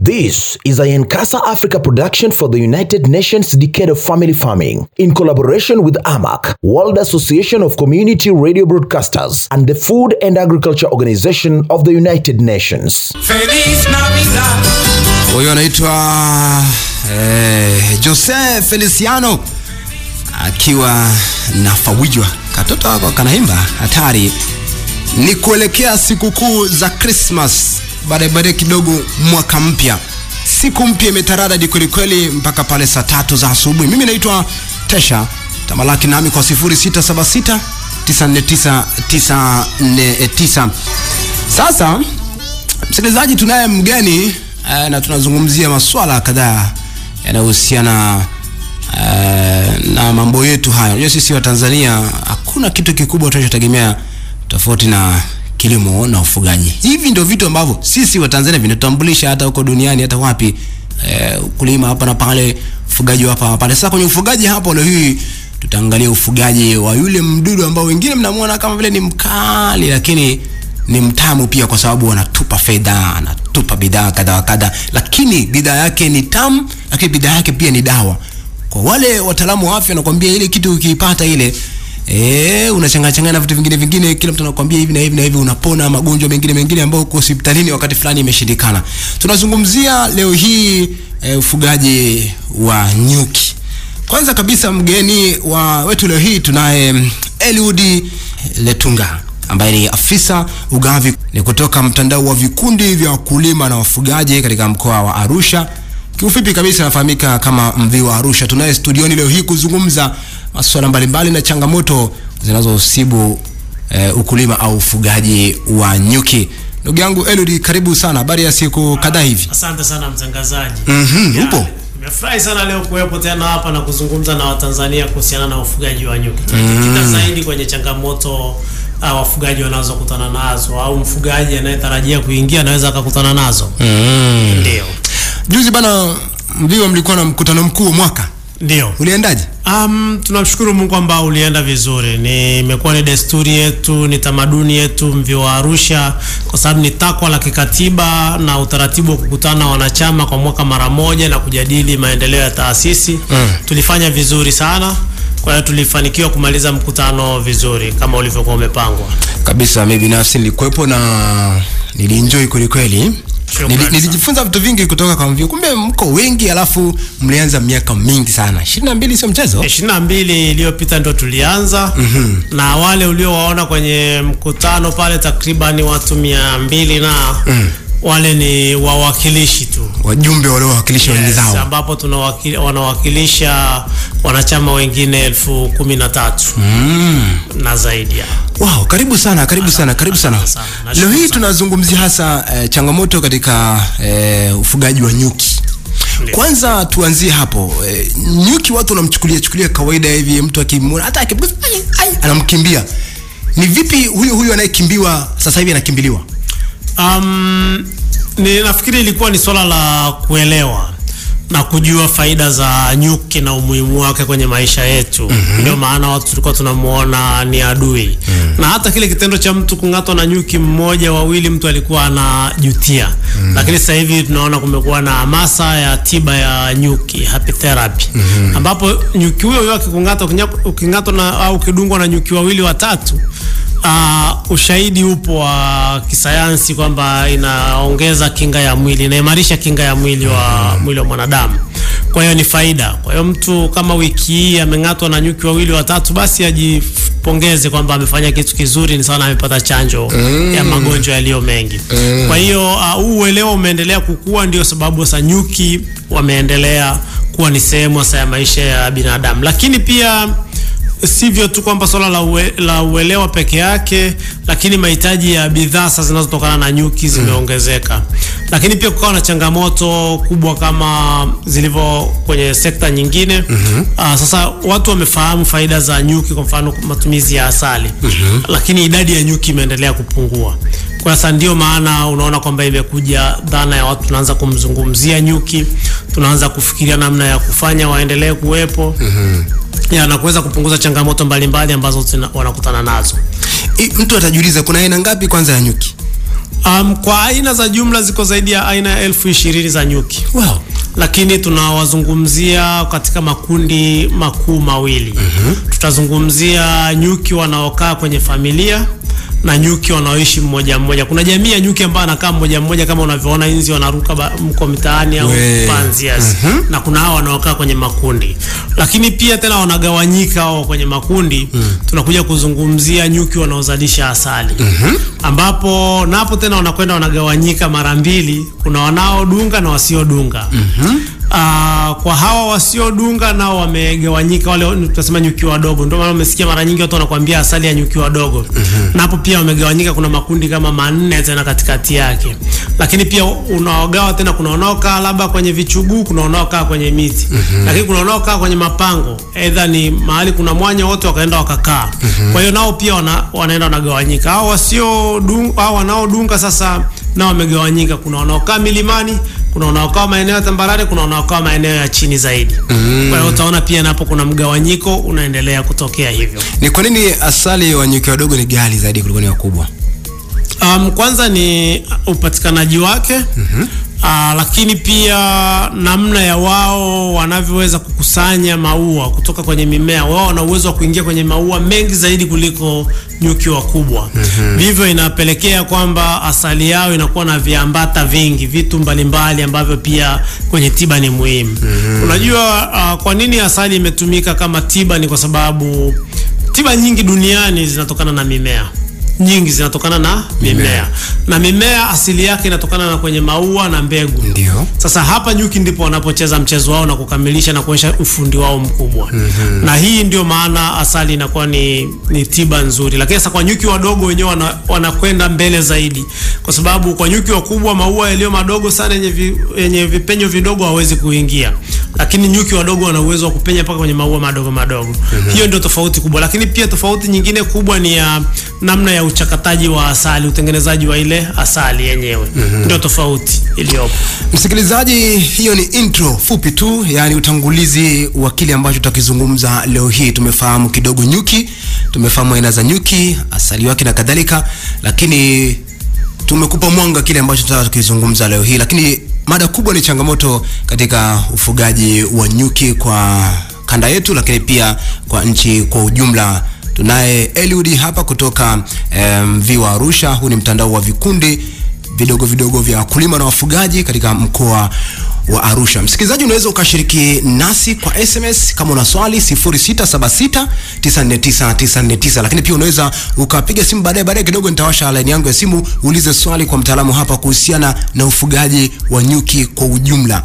This is a Yankasa Africa production for the United Nations Decade of Family Farming in collaboration with AMAC, World Association of Community Radio Broadcasters, and the Food and Agriculture Organization of the United Nations. Feliz Navidad. Huyo anaitwa eh, Jose Feliciano akiwa na Fawijwa, katoto wako kanaimba hatari. Ni kuelekea sikukuu za Christmas, baadaye baadaye kidogo mwaka mpya, siku mpya imetaradadi kwelikweli mpaka pale saa tatu za asubuhi. Mimi naitwa Tesha Tamalaki, nami kwa 0676 949 949. Sasa msikilizaji, tunaye mgeni eh, na tunazungumzia masuala kadhaa yanayohusiana eh, na mambo yetu haya. Unajua sisi wa Tanzania hakuna kitu kikubwa tunachotegemea tofauti na kilimo na ufugaji. Hivi ndio vitu ambavyo sisi wa Tanzania vinatutambulisha hata huko duniani, hata wapi, eh, kulima hapa na pale, ufugaji hapa na pale. Sasa kwenye ufugaji hapo leo hii tutaangalia ufugaji wa yule mdudu ambao wengine mnamuona kama vile ni mkali, lakini ni mtamu pia, kwa sababu wanatupa fedha, anatupa bidhaa kadha wa kadha, lakini bidhaa yake ni tamu, lakini bidhaa yake pia ni dawa. Kwa wale wataalamu wa afya wanakuambia ile kitu ukiipata ile Eh, unachanganya changanya na vitu vingine vingine, kila mtu anakuambia hivi na hivi na hivi, unapona magonjwa mengine mengine ambayo uko hospitalini wakati fulani imeshindikana. Tunazungumzia leo hii eh, ufugaji wa nyuki. Kwanza kabisa mgeni wa wetu leo hii tunaye mm, Eliud Letunga ambaye ni afisa ugavi ni kutoka mtandao wa vikundi vya wakulima na wafugaji katika mkoa wa Arusha. Kiufupi kabisa anafahamika kama Mvi wa Arusha. Tunaye studioni leo hii kuzungumza masuala mbalimbali na changamoto zinazosibu eh, ukulima au ufugaji wa nyuki. Ndugu yangu Eliud, karibu sana. Habari ya siku kadhaa hivi? Asante sana mtangazaji. Mhm, Ya, upo? Nimefurahi sana leo kuwepo tena hapa na kuzungumza na Watanzania kuhusiana na ufugaji wa nyuki. Tutajikita zaidi kwenye changamoto uh, wafugaji wanazokutana nazo au mfugaji anayetarajia kuingia anaweza akakutana nazo. Ndio. Juzi bana Mviwa mlikuwa na mkutano mkuu wa mwaka. Ndio. Uliendaje? Um, tunamshukuru Mungu kwamba ulienda vizuri. Ni imekuwa ni desturi yetu, ni tamaduni yetu Mvi wa Arusha, kwa sababu ni takwa la kikatiba na utaratibu wa kukutana wanachama kwa mwaka mara moja na kujadili maendeleo ya taasisi. Tulifanya vizuri sana, kwa hiyo tulifanikiwa kumaliza mkutano vizuri kama ulivyokuwa umepangwa. Kabisa, mimi binafsi nilikuwepo na nilienjoy kweli kweli. Shukrani Nili, sana. nilijifunza vitu vingi kutoka kwa Mvio. Kumbe mko wengi, alafu mlianza miaka mingi sana. 22 sio mchezo. ishirini na mbili iliyopita ndo tulianza na wale uliowaona kwenye mkutano pale takribani watu mia mbili na wale ni wawakilishi tu Wajumbe waliowakilisha wengi Yes, zao. ambapo tunawakili, wanawakilisha wanachama wengine elfu kumi na tatu na zaidi ya Wow, karibu sana, karibu sana, karibu sana. asante sana. Nashukuru Leo hii sana. tunazungumzia hasa eh, changamoto katika eh, ufugaji wa nyuki. Ndio. Kwanza tuanzie hapo. Eh, nyuki watu wanamchukulia chukulia kawaida hivi, mtu akimwona hata akimgusa ai, ai, anamkimbia. Ni vipi huyo huyo anayekimbiwa sasa hivi anakimbiliwa? Um, ni nafikiri ilikuwa ni swala la kuelewa na kujua faida za nyuki na umuhimu wake kwenye maisha yetu. Ndio maana watu tulikuwa tunamuona ni adui na hata kile kitendo cha mtu kung'atwa na nyuki mmoja wawili, mtu alikuwa anajutia lakini sasa hivi tunaona kumekuwa na hamasa ya tiba ya nyuki, happy therapy, ambapo nyuki huyo huyo akikung'ata, ukinya- uking'atwa na au ukidungwa na nyuki wawili watatu Uh, ushahidi upo wa kisayansi kwamba inaongeza kinga ya mwili, inaimarisha kinga ya mwili wa mwili wa mwanadamu. Kwa hiyo ni faida. Kwa hiyo mtu kama wiki hii ameng'atwa na nyuki wawili watatu, basi ajipongeze kwamba amefanya kitu kizuri, ni sana amepata chanjo ya magonjwa yaliyo mengi. Kwa hiyo uh, huu uelewa umeendelea kukua, ndio sababu sasa nyuki wameendelea kuwa ni sehemu sasa ya maisha ya binadamu, lakini pia sivyo tu kwamba swala la, ue, la uelewa peke yake, lakini mahitaji ya bidhaa sasa zinazotokana na nyuki zimeongezeka, lakini pia kukawa na changamoto kubwa kama zilivyo kwenye sekta nyingine. Aa, sasa watu wamefahamu faida za nyuki, kwa mfano matumizi ya asali, lakini idadi ya nyuki imeendelea kupungua. Kwa sasa ndio maana unaona kwamba imekuja dhana ya watu tunaanza kumzungumzia nyuki, tunaanza kufikiria namna ya kufanya waendelee kuwepo ya na kuweza kupunguza changamoto mbalimbali ambazo zina- wanakutana nazo. I, mtu atajiuliza kuna aina ngapi kwanza ya nyuki? Um, kwa aina za jumla ziko zaidi ya aina ya elfu ishirini za nyuki Wow. lakini tunawazungumzia katika makundi makuu mawili. Tutazungumzia nyuki wanaokaa kwenye familia na nyuki wanaoishi mmoja mmoja. Kuna jamii ya nyuki ambao anakaa mmoja mmoja, kama unavyoona inzi wanaruka ba- mko mitaani au We. panzi, yes. Na kuna hao wanaokaa kwenye makundi, lakini pia tena wanagawanyika hao kwenye makundi. Tunakuja kuzungumzia nyuki wanaozalisha asali, ambapo napo tena wanakwenda wanagawanyika mara mbili. Kuna wanaodunga na wasiodunga. Ah, kwa hawa wasiodunga nao wamegawanyika, wale tunasema nyuki wadogo. Ndio maana umesikia mara nyingi watu wanakuambia asali ya nyuki wadogo, napo pia wamegawanyika. Kuna makundi kama manne tena katikati yake, lakini pia unaogawa tena, kuna wanaokaa labda kwenye vichuguu, kuna wanaokaa kwenye miti, lakini kuna wanaokaa kwenye mapango, aidha ni mahali kuna mwanya, wote wakaenda wakakaa. Kwa hiyo nao pia wana, wanaenda wanagawanyika. Hao wasiodunga, hao wanaodunga sasa nao wamegawanyika. Kuna wanaokaa milimani, kuna wanaokaa maeneo ya tambarare, kuna wanaokaa maeneo ya chini zaidi. Kwa hiyo utaona pia napo kuna mgawanyiko unaendelea kutokea hivyo. Ni kwa nini asali wa nyuki wadogo ni ghali zaidi kuliko ni wakubwa? Um, kwanza ni upatikanaji wake uh, lakini pia namna ya wao wanavyoweza kukusanya maua kutoka kwenye mimea. Wao wana uwezo wa kuingia kwenye maua mengi zaidi kuliko nyuki wakubwa. Vivyo inapelekea kwamba asali yao inakuwa na viambata vingi, vitu mbalimbali ambavyo pia kwenye tiba ni muhimu. Unajua uh, kwa nini asali imetumika kama tiba? Ni kwa sababu tiba nyingi duniani zinatokana na mimea nyingi zinatokana na mimea na mimea asili yake inatokana na kwenye maua na mbegu. Ndio. Sasa hapa nyuki ndipo wanapocheza mchezo wao na kukamilisha na kuonyesha ufundi wao mkubwa. Na hii ndio maana asali inakuwa ni, ni tiba nzuri, lakini sasa kwa nyuki wadogo wenyewe wana, wanakwenda mbele zaidi, kwa sababu kwa nyuki wakubwa maua yaliyo madogo sana yenye, vi, yenye vipenyo vidogo hawezi kuingia, lakini nyuki wadogo wana uwezo wa kupenya mpaka kwenye maua madogo madogo. Hiyo ndio tofauti kubwa, lakini pia tofauti nyingine kubwa ni ya namna ya uchakataji wa asali, utengenezaji wa ile asali yenyewe ndio tofauti iliyopo. Msikilizaji, hiyo ni intro fupi tu, yaani utangulizi wa kile ambacho tutakizungumza leo hii. Tumefahamu kidogo nyuki, tumefahamu aina za nyuki, asali wake na kadhalika, lakini tumekupa mwanga kile ambacho tunataka tukizungumza leo hii, lakini mada kubwa ni changamoto katika ufugaji wa nyuki kwa kanda yetu, lakini pia kwa nchi kwa ujumla. Tunaye Eliud hapa kutoka um, Viwa Arusha. Huu ni mtandao wa vikundi vidogo vidogo vya wakulima na wafugaji katika mkoa wa Arusha. Msikilizaji, unaweza ukashiriki nasi kwa SMS kama una swali 0676949949, lakini pia unaweza ukapiga simu baadaye baadaye kidogo, nitawasha line yangu ya simu, uulize swali kwa mtaalamu hapa kuhusiana na ufugaji wa nyuki kwa ujumla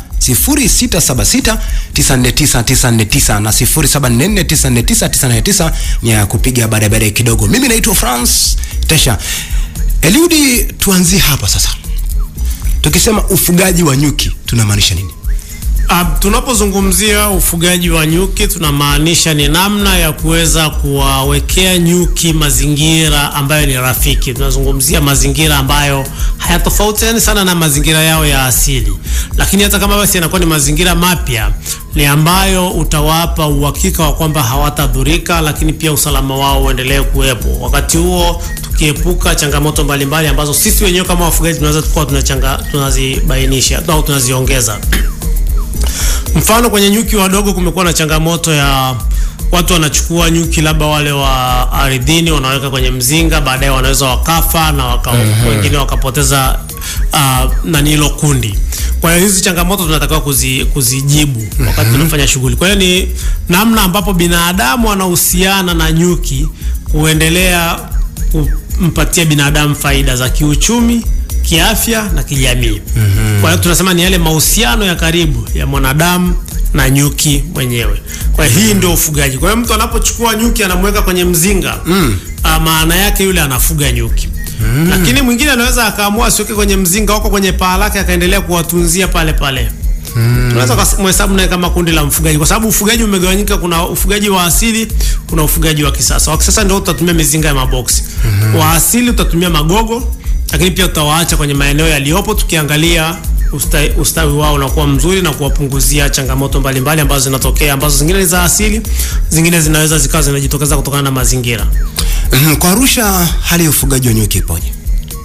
0676949949 na 0744949999 ni ya kupiga baadaye baadaye kidogo. Mimi naitwa France Tesha. Eliudi, tuanzie hapa sasa. Tukisema ufugaji wa nyuki tunamaanisha nini? Uh, tunapozungumzia ufugaji wa nyuki tunamaanisha ni namna ya kuweza kuwawekea nyuki mazingira ambayo ni rafiki. Tunazungumzia mazingira ambayo hayatofautiani sana na mazingira yao ya asili, lakini hata kama basi yanakuwa ni mazingira mapya, ni ambayo utawapa uhakika wa kwamba hawatadhurika, lakini pia usalama wao uendelee kuwepo. Wakati huo tukiepuka changamoto mbalimbali ambazo sisi wenyewe kama wafugaji tunaweza kuwa tunachanga tunazibainisha au tunaziongeza. Mfano, kwenye nyuki wadogo kumekuwa na changamoto ya watu wanachukua nyuki labda wale wa ardhini wanaweka kwenye mzinga, baadaye wanaweza wakafa na waka, wengine wakapoteza uh, nani hilo kundi. Kwa hiyo hizi changamoto tunatakiwa kuzi, kuzijibu wakati tunafanya shughuli. Kwa hiyo ni namna ambapo binadamu anahusiana na nyuki kuendelea kumpatia binadamu faida za kiuchumi kiafya na kijamii. Mm-hmm. Kwa hiyo tunasema ni yale mahusiano ya karibu ya mwanadamu na nyuki mwenyewe. Kwa hiyo hii ndio ufugaji. Kwa hiyo mtu anapochukua nyuki anamweka kwenye mzinga, mm. maana yake yule anafuga nyuki. Mm. Lakini mwingine anaweza akaamua asiweke kwenye mzinga wako kwenye paa lake akaendelea kuwatunzia pale pale. Mm. Tunaweza kumhesabu naye kama kundi la mfugaji, kwa sababu ufugaji umegawanyika. Kuna ufugaji wa asili, kuna ufugaji wa kisasa. Wa kisasa ndio utatumia mizinga ya maboksi. Mm-hmm. Wa asili utatumia magogo lakini pia tutawaacha kwenye maeneo yaliyopo tukiangalia ustawi, ustawi wao unakuwa mzuri na kuwapunguzia changamoto mbalimbali mbali ambazo zinatokea ambazo zingine ni za asili, zingine zinaweza zikawa zinajitokeza kutokana na mazingira. Mm, Kwa Arusha hali ya ufugaji wa nyuki ipoje?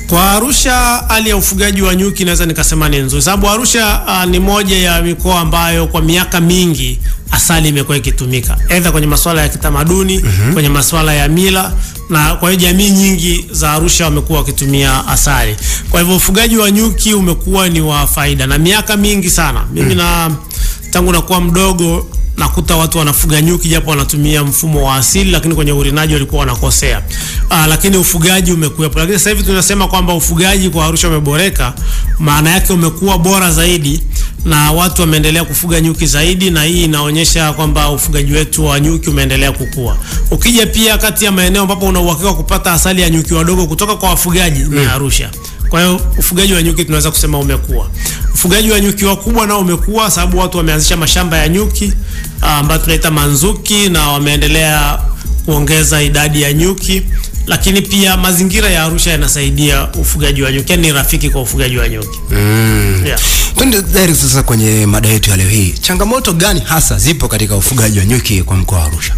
Kwa Arusha hali ya ufugaji wa nyuki naweza nikasema ni nzuri, sababu Arusha uh, ni moja ya mikoa ambayo kwa miaka mingi asali imekuwa ikitumika aidha kwenye masuala ya kitamaduni kwenye masuala ya mila, na kwa hiyo jamii nyingi za Arusha wamekuwa wakitumia asali. Kwa hivyo ufugaji wa nyuki umekuwa ni wa faida na miaka mingi sana. Mimi na tangu nakuwa mdogo nakuta watu wanafuga nyuki japo wanatumia mfumo wa asili, lakini kwenye urinaji walikuwa wanakosea. Aa, lakini ufugaji umekuwepo, lakini sasa hivi tunasema kwamba ufugaji kwa Arusha umeboreka, maana yake umekuwa bora zaidi na watu wameendelea kufuga nyuki zaidi, na hii inaonyesha kwamba ufugaji wetu wa nyuki umeendelea kukua. Ukija pia kati ya maeneo ambapo una uhakika wa kupata asali ya nyuki wadogo kutoka kwa wafugaji ni Arusha. Kwa hiyo ufugaji wa nyuki tunaweza kusema umekuwa. Ufugaji wa nyuki wakubwa nao umekuwa sababu watu wameanzisha mashamba ya nyuki ah, ambayo tunaita manzuki na wameendelea kuongeza idadi ya nyuki, lakini pia mazingira ya Arusha yanasaidia ufugaji wa nyuki, yani ni rafiki kwa ufugaji wa nyuki. Yeah. Twende direct sasa kwenye mada yetu ya leo hii. Changamoto gani hasa zipo katika ufugaji wa nyuki kwa mkoa wa Arusha?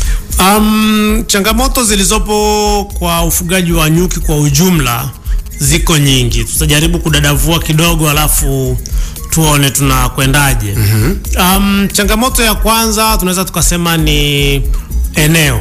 Um, changamoto zilizopo kwa ufugaji wa nyuki kwa ujumla ziko nyingi. Tutajaribu kudadavua kidogo, alafu tuone tunakwendaje. Um, changamoto ya kwanza tunaweza tukasema ni eneo,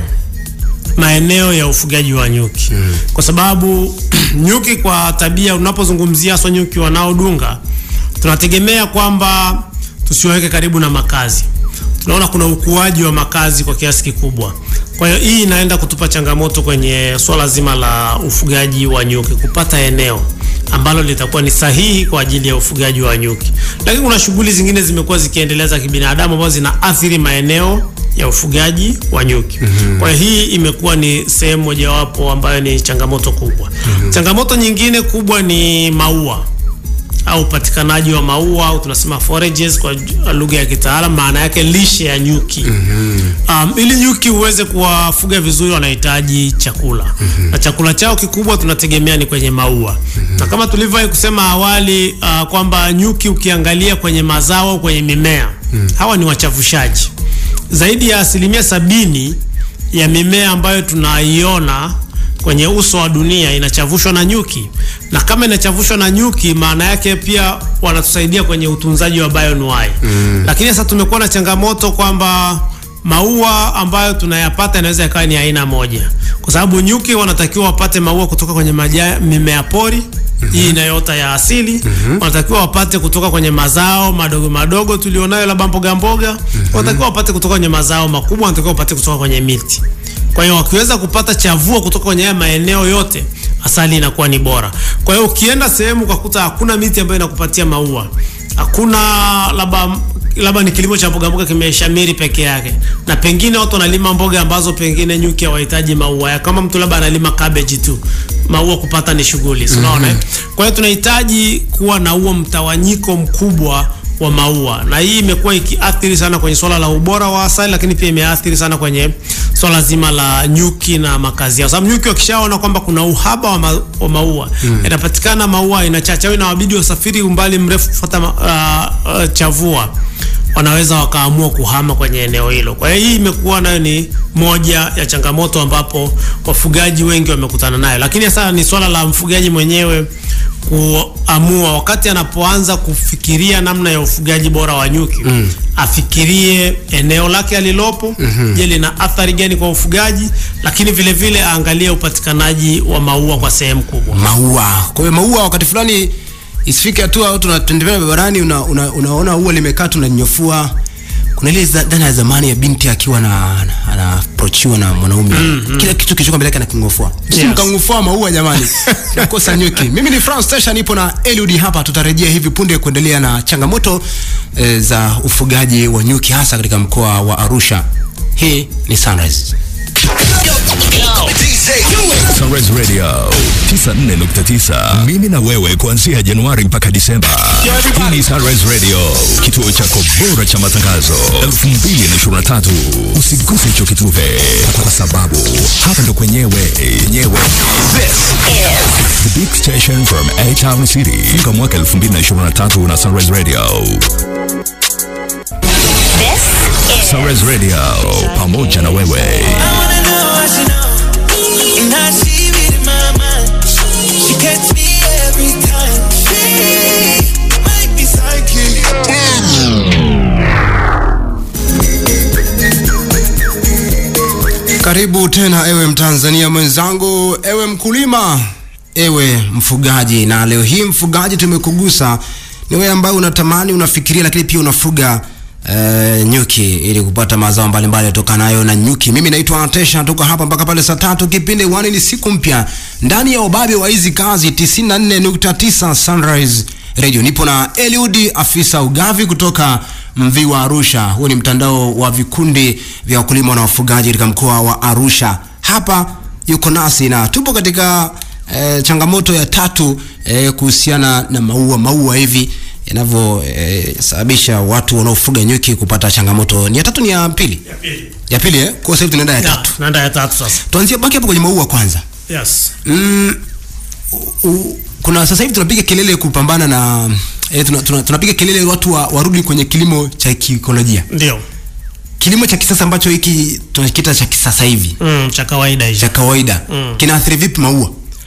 maeneo ya ufugaji wa nyuki kwa sababu nyuki kwa tabia, unapozungumzia hasa nyuki wanaodunga, tunategemea kwamba tusiwaweke karibu na makazi tunaona kuna ukuaji wa makazi kwa kiasi kikubwa. Kwa hiyo hii inaenda kutupa changamoto kwenye swala zima la ufugaji wa nyuki, kupata eneo ambalo litakuwa ni sahihi kwa ajili ya ufugaji wa nyuki. Lakini kuna shughuli zingine zimekuwa zikiendelea za kibinadamu ambazo zinaathiri maeneo ya ufugaji wa nyuki. Kwa hiyo hii imekuwa ni sehemu mojawapo ambayo ni changamoto kubwa. Changamoto nyingine kubwa ni maua au upatikanaji wa maua au tunasema forages kwa ju- lugha ya kitaalamu, maana yake lishe ya nyuki. Um, ili nyuki uweze kuwafuga vizuri wanahitaji chakula na chakula chao kikubwa tunategemea ni kwenye maua na kama tulivyowahi kusema awali uh, kwamba nyuki ukiangalia kwenye mazao au kwenye mimea hawa ni wachafushaji. Zaidi ya asilimia sabini ya mimea ambayo tunaiona kwenye uso wa dunia inachavushwa na nyuki, na kama inachavushwa na nyuki, maana yake pia wanatusaidia kwenye utunzaji wa bioanuwai. Lakini sasa tumekuwa na changamoto kwamba maua ambayo tunayapata inaweza ikawa ni aina moja, kwa sababu nyuki wanatakiwa wapate maua kutoka kwenye maja, mimea pori hii inayoota ya asili wanatakiwa wapate kutoka kwenye mazao madogo madogo tulionayo, labda mboga mboga. Wanatakiwa wapate kutoka kwenye mazao makubwa, wanatakiwa wapate kutoka kwenye miti. Kwa hiyo wakiweza kupata chavua kutoka kwenye haya maeneo yote, asali inakuwa ni bora. Kwa hiyo ukienda sehemu ukakuta hakuna miti ambayo inakupatia maua, hakuna labda labda ni kilimo cha mboga mboga kimeshamiri peke yake, na pengine watu wanalima mboga ambazo pengine nyuki hawahitaji maua ya, kama mtu labda analima cabbage tu, maua kupata ni shughuli, si unaona? eh? Kwa hiyo tunahitaji kuwa na huo mtawanyiko mkubwa wa maua, na hii imekuwa ikiathiri sana kwenye swala la ubora wa asali, lakini pia imeathiri sana kwenye swala zima la nyuki na makazi yao, sababu nyuki wakishaona kwamba kuna uhaba wa, ma, wa maua yanapatikana maua aina chache au inawabidi wasafiri umbali mrefu kufuata ma- uh, uh, chavua wanaweza wakaamua kuhama kwenye eneo hilo. Kwa hiyo hii imekuwa nayo ni moja ya changamoto ambapo wafugaji wengi wamekutana nayo, lakini sasa ni swala la mfugaji mwenyewe kuamua wakati anapoanza kufikiria namna ya ufugaji bora wa nyuki afikirie eneo lake alilopo, je, lina athari gani kwa ufugaji, lakini vile vile aangalie upatikanaji wa maua kwa sehemu kubwa. Maua. Kwa hiyo maua wakati fulani isifike hatua watu tunatembea barabarani una, una, unaona ua limekaa tunanyofua. Kuna ile za- dhana ya zamani ya binti akiwa na anaprochiwa na mwanaume kila kitu kilicho mbele yake anakingofua. Yes. Yes. Mkangofua maua jamani. Nakosa nyuki. Mimi ni France Station nipo na Eliud hapa tutarejea hivi punde kuendelea na changamoto e, za ufugaji wa nyuki hasa katika mkoa wa Arusha. Hii ni Sunrise. Sunrise Radio 94.9. Mimi na wewe kuanzia Januari mpaka Disemba. Hii ni Sunrise Radio, kituo chako bora cha matangazo 2023. Usiguse hicho kitufe kwa sababu hapa ndo kwenyewe yenyewe. This is the big station from A Town City. Kwa mwaka 2023 na Sunrise Radio. Sunrise Radio pamoja na wewe. I wanna know what she know. And how she read my mind. She gets me every time. She might be psychic. Karibu tena ewe Mtanzania mwenzangu, ewe mkulima, ewe mfugaji. Na leo hii mfugaji, tumekugusa ni wewe ambaye unatamani, unafikiria, lakini pia unafuga uh, nyuki ili kupata mazao mbalimbali yatokanayo na nyuki. Mimi naitwa Atesha, toka hapa mpaka pale saa tatu. Kipindi wani ni siku mpya ndani ya ubabe wa hizi kazi 94.9 Sunrise Radio. Nipo na Eliud afisa ugavi kutoka Mviwa Arusha. Huo ni mtandao wa vikundi vya wakulima na wafugaji katika mkoa wa Arusha. Hapa yuko nasi na tupo katika eh, changamoto ya tatu eh, kuhusiana na maua maua hivi yanavyosababisha watu wanaofuga nyuki kupata changamoto. Ni ya tatu, ni ya pili? Ya pili eh? Kwa sasa hivi tunaenda ya Ya, tatu. naenda ya tatu sasa. Tuanzie baki hapo kwenye maua kwanza. Yes. Mm, u, u, kuna sasa hivi tunapiga kelele kupambana na eh, tuna, tuna, tunapiga kelele watu wa, warudi kwenye kilimo cha kiikolojia, Ndio. kilimo cha kisasa ambacho hiki tunakiita cha kisasa hivi Mm, cha kawaida hicho. cha kawaida Mm. kinaathiri vipi maua?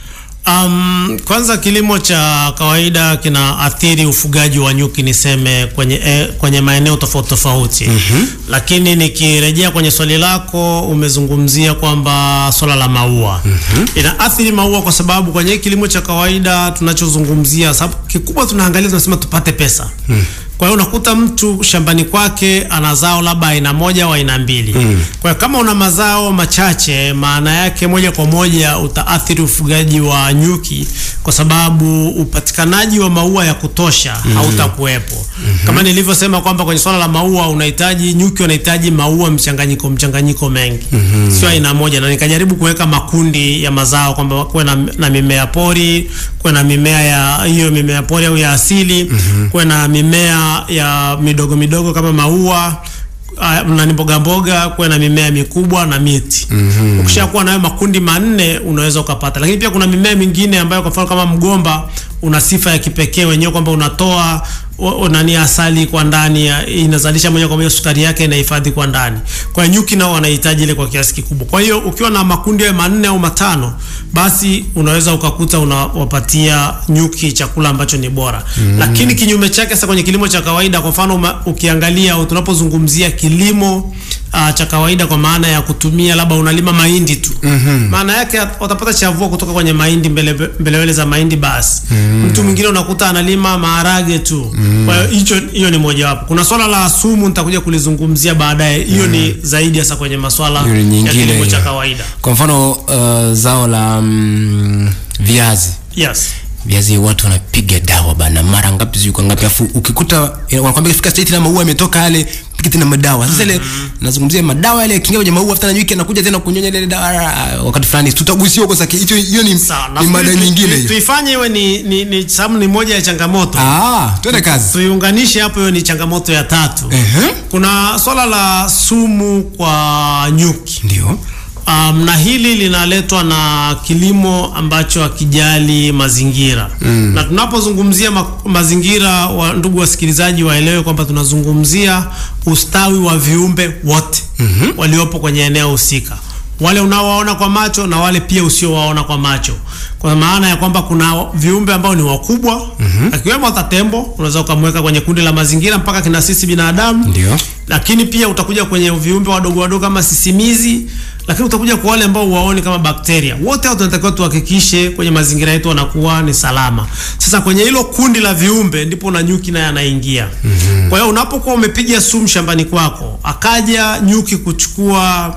Um, kwanza kilimo cha kawaida kinaathiri ufugaji wa nyuki niseme kwenye, eh, kwenye maeneo tofauti tofauti. mm-hmm. Lakini nikirejea kwenye swali lako umezungumzia kwamba swala la maua mm-hmm. inaathiri maua kwa sababu kwenye kilimo cha kawaida tunachozungumzia, sababu kikubwa tunaangalia tunasema tupate pesa mm. Kwa hiyo unakuta mtu shambani kwake ana zao labda aina moja au aina mbili. Mm. Kwa hiyo kama una mazao machache, maana yake moja kwa moja utaathiri ufugaji wa nyuki, kwa sababu upatikanaji wa maua ya kutosha mm. hautakuwepo. Mm-hmm. Kama nilivyosema kwamba kwenye swala la maua unahitaji nyuki wanahitaji maua mchanganyiko mchanganyiko mengi. Mm-hmm. Sio aina moja, na nikajaribu kuweka makundi ya mazao kwamba kuwe na, na mimea pori, kuwe na mimea ya hiyo mimea pori au ya asili, mm-hmm. kuwe na mimea ya midogo midogo kama maua uh, na ni mboga mboga, kuwe na mimea mikubwa na miti. Mm-hmm. Ukishakuwa nayo makundi manne unaweza ukapata, lakini pia kuna mimea mingine ambayo kwa mfano kama mgomba una sifa ya kipekee wenyewe kwamba unatoa o- o- nani asali kwa ndani ya- inazalisha moja kwa moja sukari yake inahifadhi kwa ndani. Kwa hiyo nyuki nao wanahitaji ile kwa kiasi kikubwa. Kwa hiyo ukiwa na makundi hayo manne au matano, basi unaweza ukakuta unawapatia nyuki chakula ambacho ni bora. Mm. Lakini kinyume chake sasa kwenye kilimo cha kawaida, kwa mfano uma- ukiangalia au tunapozungumzia kilimo uh, cha kawaida kwa maana ya kutumia labda unalima mahindi tu. Mm-hmm. Maana yake at- watapata chavua kutoka kwenye mahindi mbele mbelewele za mahindi basi. Mm. Mtu mwingine unakuta analima maharage tu. Mm. Kwa hiyo hicho hiyo ni mojawapo. Kuna swala la sumu nitakuja kulizungumzia baadaye. Hiyo ni zaidi hasa kwenye maswala Hiyo ni ya nyingine kilimo cha hiyo. kawaida. Kwa mfano uh, zao la mm, viazi Yes. viazi watu wanapiga dawa bana, mara ngapi sijui kwa ngapi, afu ukikuta eh, wanakwambia fika stage na maua yametoka yale, piga tena madawa. Sasa ile nazungumzia madawa yale yakiingia kwenye maua, afuta na nyuki anakuja tena kunyonya ile dawa ah, wakati fulani, tutagusia huko sasa. Hicho hiyo ni, Sawa. ni nafikiri mada tu- nyingine tu- hiyo. Tuifanye iwe ni ni, ni sababu ni moja ya changamoto. Ah, twende kazi. tuiunganishe hapo, hiyo ni changamoto ya tatu. Ehe. Kuna swala la sumu kwa nyuki. Ndio. Um, na hili linaletwa na kilimo ambacho hakijali mazingira mm. Na tunapozungumzia ma mazingira wa, ndugu wasikilizaji waelewe kwamba tunazungumzia ustawi wa viumbe wote mm-hmm. waliopo kwenye eneo husika, wale unaowaona kwa macho na wale pia usiowaona kwa macho, kwa maana ya kwamba kuna viumbe ambao ni wakubwa mm-hmm. akiwemo hata tembo, unaweza ukamweka kwenye kundi la mazingira mpaka kina sisi binadamu Ndio. lakini pia utakuja kwenye viumbe wadogo wadogo kama sisimizi, lakini utakuja kwa wale ambao huwaoni kama bakteria. Wote hao tunatakiwa tuhakikishe kwenye mazingira yetu wanakuwa ni salama. Sasa kwenye hilo kundi la viumbe ndipo na nyuki naye anaingia. Mm-hmm. Kwa hiyo unapokuwa umepiga sumu shambani kwako, akaja nyuki kuchukua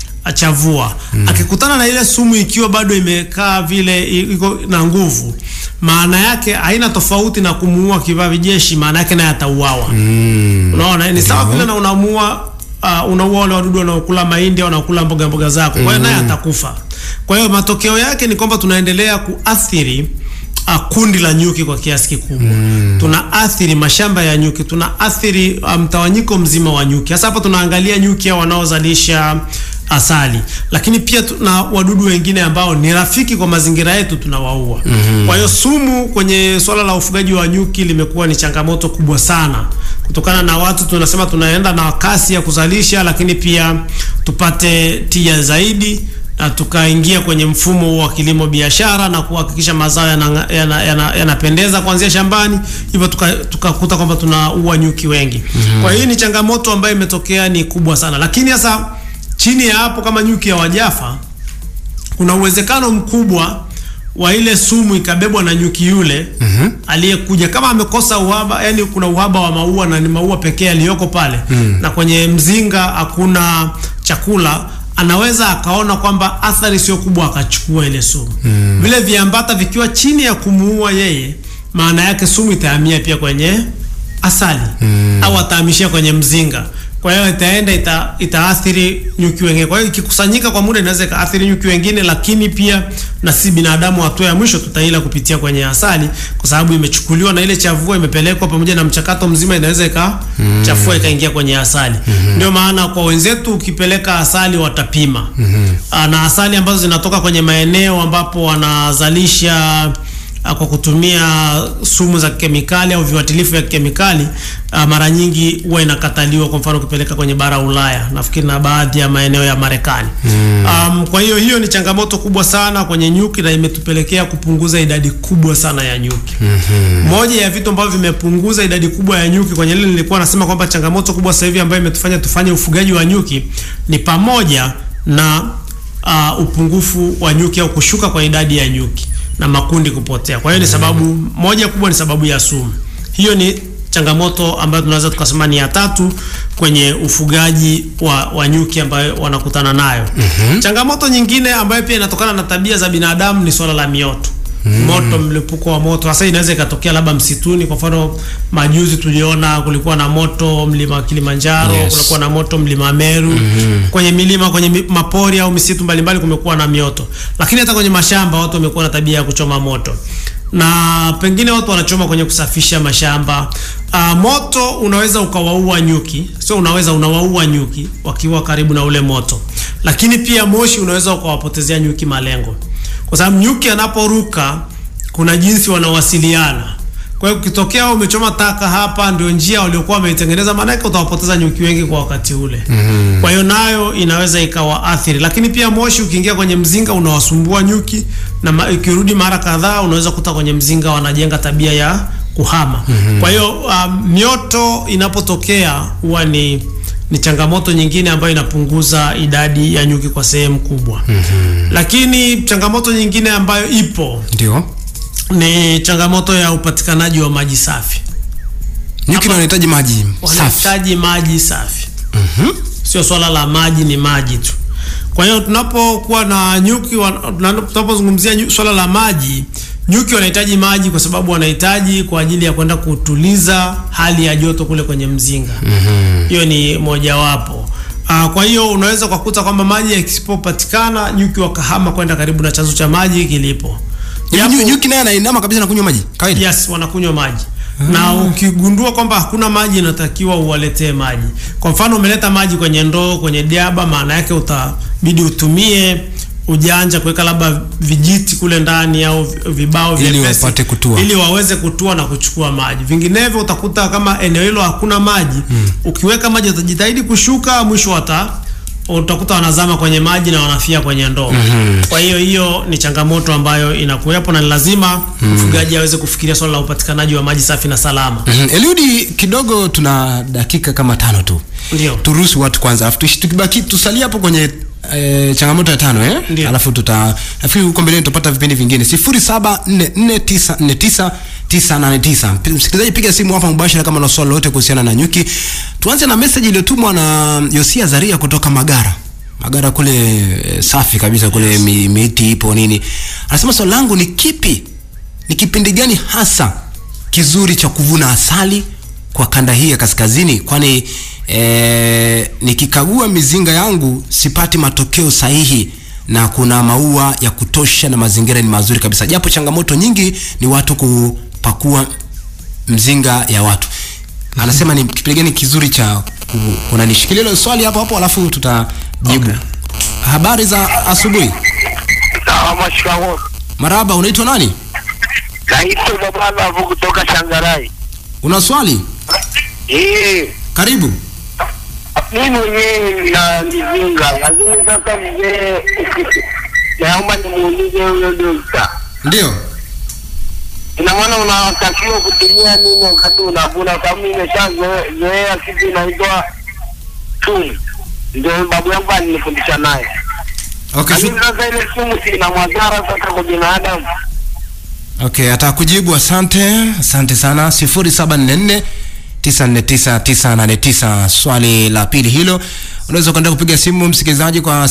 achavua mm. akikutana na ile sumu ikiwa bado imekaa vile i- iko na nguvu, maana yake haina tofauti na kumuua kivavi jeshi, maana yake naye atauawa. mm. Unaona, ni sawa vile na unamuua uh, unaua wale wadudu wanaokula mahindi au wanaokula mboga mboga zako, kwa hiyo naye atakufa. Kwa hiyo matokeo yake ni kwamba tunaendelea kuathiri uh, kundi la nyuki kwa kiasi kikubwa mm. tunaathiri mashamba ya nyuki, tunaathiri uh, mtawanyiko mzima wa nyuki. Hasa hapa tunaangalia nyuki hao wanaozalisha asali, lakini pia tuna wadudu wengine ambao ni rafiki kwa mazingira yetu tunawaua. mm-hmm. Kwa hiyo sumu kwenye swala la ufugaji wa nyuki limekuwa ni changamoto kubwa sana, kutokana na watu tunasema tunaenda na kasi ya kuzalisha, lakini pia tupate tija zaidi na tukaingia kwenye mfumo huu wa kilimo biashara na kuhakikisha mazao yanapendeza yana, yana, yanapendeza kuanzia shambani, hivyo tukakuta tuka tukakuta kwamba tunaua nyuki wengi. Kwa hiyo ni changamoto ambayo imetokea ni kubwa sana, lakini sasa chini ya hapo, kama nyuki hawajafa, kuna uwezekano mkubwa wa ile sumu ikabebwa na nyuki yule mm-hmm. aliyekuja kama amekosa uhaba, yani kuna uhaba wa maua na ni maua pekee yaliyoko pale mm. na kwenye mzinga hakuna chakula, anaweza akaona kwamba athari sio kubwa, akachukua ile sumu mm. vile viambata vikiwa chini ya kumuua yeye, maana yake sumu itahamia pia kwenye asali mm. au atahamishia kwenye mzinga kwa hiyo itaenda ita, itaathiri nyuki wengine. Kwa hiyo ikikusanyika kwa muda inaweza ikaathiri nyuki wengine, lakini pia na si binadamu, hatua ya mwisho tutaila kupitia kwenye asali, kwa sababu imechukuliwa na ile chavua imepelekwa pamoja na mchakato mzima, inaweza ikachafua ikaingia kwenye asali. Ndio maana kwa wenzetu ukipeleka asali watapima Aa, na asali ambazo zinatoka kwenye maeneo ambapo wanazalisha ah, kwa kutumia sumu za kemikali au viuatilifu vya kemikali ah, mara nyingi huwa inakataliwa, kwa mfano ukipeleka kwenye bara Ulaya, nafikiri na baadhi ya maeneo ya Marekani. Um, kwa hiyo hiyo ni changamoto kubwa sana kwenye nyuki na imetupelekea kupunguza idadi kubwa sana ya nyuki. Moja ya vitu ambavyo vimepunguza idadi kubwa ya nyuki kwenye lile nilikuwa nasema kwamba changamoto kubwa sasa hivi ambayo imetufanya tufanye ufugaji wa nyuki ni pamoja na uh, upungufu wa nyuki au kushuka kwa idadi ya nyuki na makundi kupotea. Kwa hiyo ni sababu moja kubwa, ni sababu ya sumu. Hiyo ni changamoto ambayo tunaweza tukasema ni ya tatu kwenye ufugaji wa, wa nyuki ambayo wanakutana nayo. Changamoto nyingine ambayo pia inatokana na tabia za binadamu ni swala la mioto. Moto, mlipuko wa moto. Sasa inaweza ikatokea labda msituni. Kwa mfano, majuzi tuliona kulikuwa na moto mlima Kilimanjaro, Yes. kulikuwa na moto mlima Meru. Kwenye milima, kwenye mi- mapori au misitu mbalimbali kumekuwa na mioto, lakini hata kwenye mashamba watu wamekuwa na tabia ya kuchoma moto na pengine watu wanachoma kwenye kusafisha mashamba. Uh, moto unaweza ukawaua nyuki, sio unaweza, unawaua nyuki wakiwa karibu na ule moto, lakini pia moshi unaweza ukawapotezea nyuki malengo, kwa sababu nyuki anaporuka kuna jinsi wanawasiliana. Kwa hiyo ukitokea umechoma taka hapa, ndio njia waliokuwa wameitengeneza, maanake utawapoteza nyuki wengi kwa wakati ule. mm-hmm. Kwa hiyo nayo inaweza ikawaathiri, lakini pia moshi ukiingia kwenye mzinga unawasumbua nyuki, na ma, ikirudi mara kadhaa unaweza kuta kwenye mzinga wanajenga tabia ya kuhama. mm-hmm. Kwa hiyo um, mioto inapotokea huwa ni ni changamoto nyingine ambayo inapunguza idadi ya nyuki kwa sehemu kubwa. mm-hmm. Lakini changamoto nyingine ambayo ipo Ndio. ni changamoto ya upatikanaji wa maji safi. Nyuki wanahitaji maji safi. Wanahitaji maji safi. Sio swala la maji, ni maji tu. Kwa hiyo tunapokuwa na nyuki, wa- tuna- tunapozungumzia nyu- swala la maji, nyuki wanahitaji maji kwa sababu wanahitaji kwa ajili ya kwenda kutuliza hali ya joto kule kwenye mzinga. Hiyo ni mojawapo. Ah, kwa hiyo unaweza kukuta kwamba maji yasipopatikana, nyuki wakahama kwenda karibu na chanzo cha maji kilipo. Hivi Japo- nyu- Nyuki naye anainama kabisa na kunywa maji kawaida. Yes, wanakunywa maji na ukigundua kwamba hakuna maji, inatakiwa uwaletee maji. Kwa mfano, umeleta maji kwenye ndoo, kwenye diaba, maana yake utabidi utumie ujanja kuweka labda vijiti kule ndani au vi- vibao Ili vyepesi, wapate kutua. ili waweze kutua na kuchukua maji. Vinginevyo utakuta kama eneo hilo hakuna maji, ukiweka maji watajitahidi kushuka, mwisho wata utakuta wanazama kwenye maji na wanafia kwenye ndoo. Kwa hiyo hiyo ni changamoto ambayo inakuwepo na ni lazima mfugaji aweze kufikiria swala la upatikanaji wa maji safi na salama. Mhm. Eliudi, kidogo tuna dakika kama tano tu. Ndio. Turuhusu watu kwanza, alafu tuishi- tukibaki tusalie hapo kwenye E, changamoto ya tano eh? Ndio. Alafu tuta nafikiri huko mbeleni tutapata vipindi vingine 0744949989. Msikilizaji, piga simu hapa mubashara kama una swali lolote kuhusiana na nyuki. Tuanze na message iliyotumwa na Yosia Zaria kutoka Magara. Magara kule e, safi kabisa kule mi, miti ipo nini. Anasema swali langu ni kipi? Ni kipindi gani hasa kizuri cha kuvuna asali kwa kanda hii ya kaskazini kwani e, nikikagua mizinga yangu sipati matokeo sahihi na kuna maua ya kutosha na mazingira ni mazuri kabisa japo changamoto nyingi ni watu kupakua mzinga ya watu anasema ni kipindi gani kizuri cha ku, kuna nishikilia hilo swali hapo hapo alafu tutajibu Okay. habari za asubuhi Sawa, shikamoo. maraba unaitwa nani Naitwa Bwana hapo kutoka Shangarai. una swali Eh, karibu mimi mwenyewe na mizinga, lakini sasa mzee, naomba nimuulize huyo dokta, ndio ina maana unatakiwa kutumia nini wakati unavuna? Sababu mimi nimeshazoea kitu inaitwa sumu, ndio babu yangu alinifundisha naye, okay, lakini shu- sasa ile sumu si ina madhara sasa kwa binadamu. okay atakujibu asante asante sana 0744 949 swali la pili hilo unaweza kuenda kupiga simu msikilizaji kwa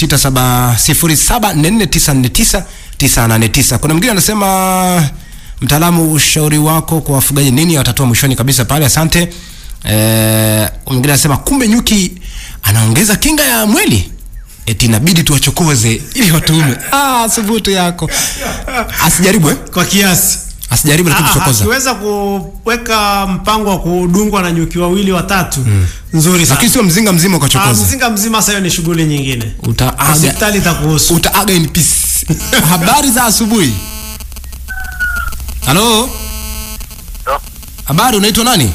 0674494989 kuna mwingine anasema mtaalamu ushauri wako kwa wafugaji nini watatoa mwishoni kabisa pale asante eh, mwingine anasema kumbe nyuki anaongeza kinga ya mwili eti inabidi tuwachokoze ili watuume ah, subutu yako asijaribu eh? kwa kiasi asijaribu lakini Ah, kuchokoza akiweza kuweka mpango wa kudungwa na nyuki wawili watatu nzuri sana lakini sio mzinga mzima Ah, ukachokoza mzinga mzima sasa hiyo ni shughuli nyingine utaaga hospitali itakuhusu utaaga in peace habari za asubuhi halo habari unaitwa nani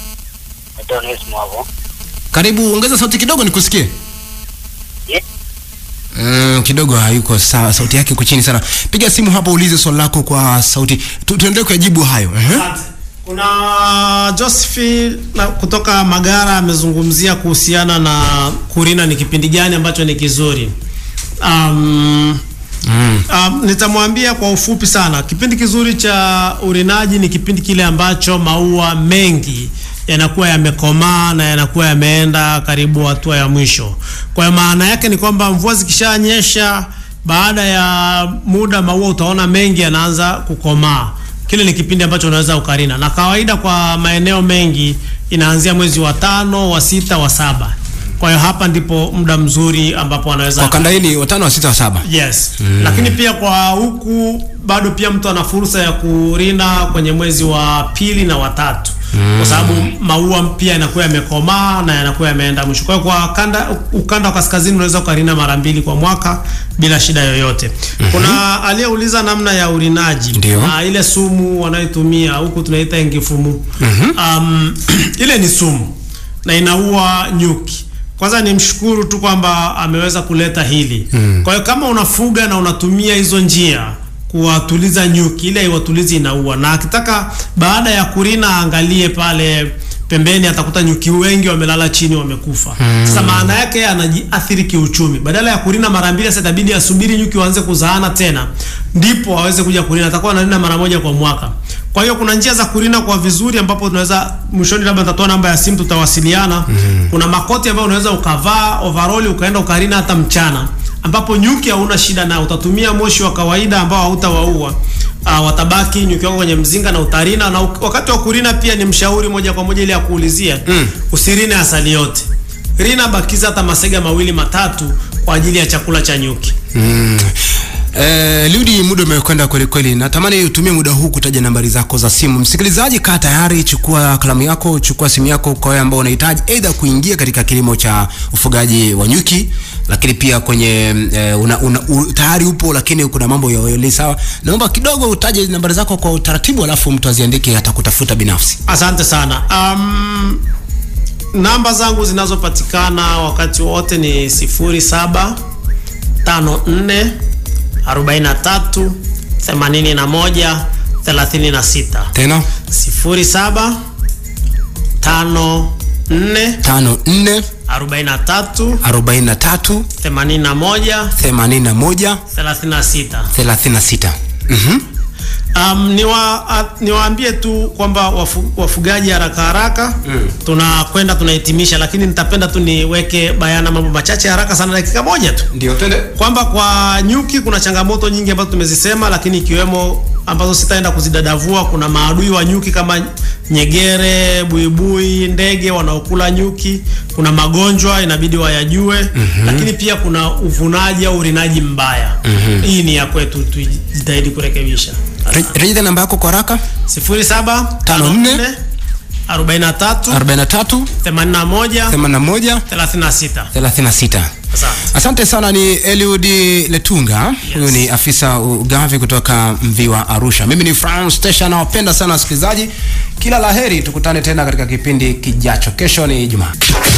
karibu ongeza sauti kidogo nikusikie Yeah. Mm, kidogo hayuko sawa sauti yake iko chini sana piga simu hapo ulize swali lako kwa sauti Tu- tuendelee kuyajibu hayo uh-huh. Asante. kuna Josephine na kutoka Magara amezungumzia kuhusiana na kurina ni kipindi gani ambacho ni kizuri. Um, mm. Um, nitamwambia kwa ufupi sana. Kipindi kizuri cha urinaji ni kipindi kile ambacho maua mengi yanakuwa yamekomaa na yanakuwa yameenda karibu hatua ya mwisho. Kwa hiyo maana yake ni kwamba mvua zikishanyesha, baada ya muda maua utaona mengi yanaanza kukomaa. Kile ni kipindi ambacho unaweza ukarina, na kawaida kwa maeneo mengi inaanzia mwezi wa tano, wa sita, wa saba. Kwa hiyo hapa ndipo muda mzuri ambapo anaweza kwa kanda hii ni watano wa sita wa saba Yes. Mm. Lakini pia kwa huku bado pia mtu ana fursa ya kurina kwenye mwezi wa pili na watatu mm. kwa sababu maua pia yanakuwa yamekomaa na yanakuwa yameenda mwisho. Kwa hiyo kwa kanda, ukanda wa kaskazini unaweza ukarina mara mbili kwa mwaka bila shida yoyote. Mm-hmm. Kuna aliyeuliza namna ya urinaji Ndio. na ile sumu wanayotumia huku tunaita engifumu. Mm-hmm. Um, ile ni sumu na inaua nyuki. Kwanza nimshukuru tu kwamba ameweza kuleta hili. Mm. Kwa hiyo kama unafuga na unatumia hizo njia kuwatuliza nyuki, ile iwatulizi inaua, na akitaka baada ya kurina aangalie pale pembeni, atakuta nyuki wengi wamelala chini wamekufa. Mm. Sasa maana yake anajiathiri kiuchumi. Badala ya kurina mara mbili, sasa itabidi asubiri nyuki waanze kuzaana tena, ndipo aweze kuja kurina. Atakuwa analina mara moja kwa mwaka. Kwa hiyo kuna njia za kurina kwa vizuri, ambapo tunaweza mwishoni, labda nitatoa namba ya simu, tutawasiliana. Mm. Kuna makoti ambayo unaweza ukavaa overall ukaenda ukarina hata mchana, ambapo nyuki hauna shida nao. Utatumia moshi wa kawaida ambao hautawaua. Uh, watabaki nyuki wako kwenye mzinga na utarina, na uk- wakati wa kurina pia ni mshauri moja kwa moja ile ya kuulizia mm. usirine asali yote, rina bakiza hata masega mawili matatu kwa ajili ya chakula cha nyuki. Mm. Eh, Liudi, muda umekwenda kweli kweli. Natamani utumie muda huu kutaja nambari zako za simu. Msikilizaji, kaa tayari, chukua kalamu yako, chukua simu yako kwa wale ambao unahitaji aidha kuingia katika kilimo cha ufugaji wa nyuki, lakini pia kwenye eh, una, una, u, tayari upo lakini kuna mambo yaeli sawa. Naomba kidogo utaje nambari zako kwa utaratibu, alafu mtu aziandike atakutafuta binafsi. Asante sana. Um, namba zangu zinazopatikana wakati wote ni 07 54 43 81 36 Tena 07 54 tano nne 43 arobaini na tatu 81 themanini na moja 36. thelathini na sita. Mhm. Um, niwa, a, niwaambie tu kwamba wafu, wafugaji haraka haraka mm. tunakwenda tunahitimisha, lakini nitapenda tu niweke bayana mambo machache haraka sana, dakika moja tu Ndio, twende. kwamba kwa nyuki kuna changamoto nyingi ambazo tumezisema, lakini ikiwemo ambazo sitaenda kuzidadavua. Kuna maadui wa nyuki kama nyegere, buibui, ndege wanaokula nyuki. Kuna magonjwa inabidi wayajue, mm-hmm. lakini pia kuna uvunaji au urinaji mbaya. mm-hmm. Hii ni ya kwetu, tujitahidi kurekebisha. Re- Rejea namba yako kwa haraka. 07 Tano nne. 43 43 81 81 36. 36. Asante. Asante sana, ni Eliud Letunga. Huyu ni afisa ugavi kutoka Mviwa Arusha. Mimi ni France Station, nawapenda sana wasikilizaji, kila laheri, tukutane tena katika kipindi kijacho. Kesho ni Ijumaa.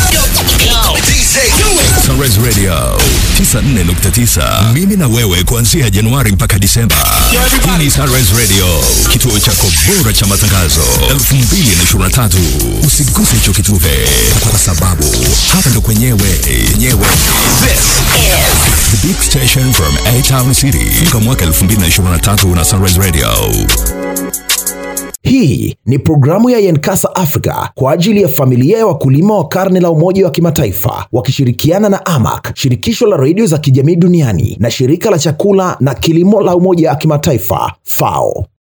Sunrise Radio 94.9. Mimi na wewe kuanzia Januari mpaka Disemba. Hii ni Sunrise Radio, kituo chako bora cha matangazo 2023. Usiguse hicho kitufe kwa sababu hapa ndo kwenyewe yenyewe. This is the big station from A Town City. Kwa mwaka 2023 na Sunrise Radio. Hii ni programu ya Yenkasa Africa kwa ajili ya familia ya wakulima wa karne la Umoja wa Kimataifa wakishirikiana na AMAC, shirikisho la redio za kijamii duniani na shirika la chakula na kilimo la Umoja wa Kimataifa FAO.